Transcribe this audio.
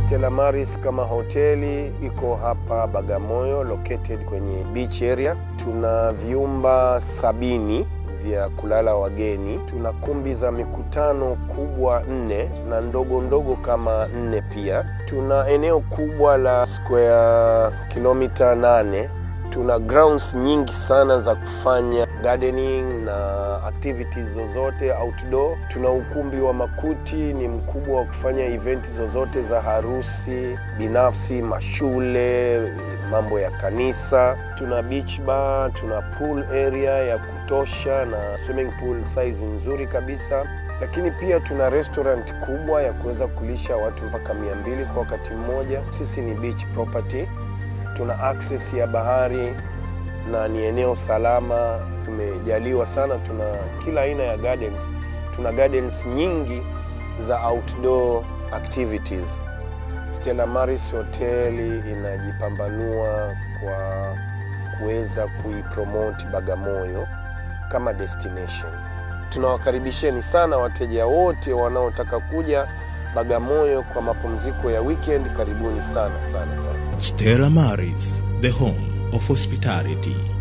Stella Maris kama hoteli iko hapa Bagamoyo, located kwenye beach area. Tuna vyumba sabini vya kulala wageni. Tuna kumbi za mikutano kubwa nne na ndogo ndogo kama nne pia. Tuna eneo kubwa la square kilomita nane. Tuna grounds nyingi sana za kufanya gardening na activities zozote outdoor. Tuna ukumbi wa makuti, ni mkubwa wa kufanya event zozote za harusi binafsi, mashule, mambo ya kanisa. Tuna beach bar, tuna pool area ya kutosha na swimming pool size nzuri kabisa, lakini pia tuna restaurant kubwa ya kuweza kulisha watu mpaka mia mbili kwa wakati mmoja. Sisi ni beach property, tuna access ya bahari na ni eneo salama. Tumejaliwa sana, tuna kila aina ya gardens. Tuna gardens nyingi za outdoor activities. Stella Maris hoteli inajipambanua kwa kuweza kuipromote Bagamoyo kama destination. Tunawakaribisheni sana wateja wote wanaotaka kuja Bagamoyo kwa mapumziko ya weekend. Karibuni sana sana sana. Stella Maris, the home of hospitality.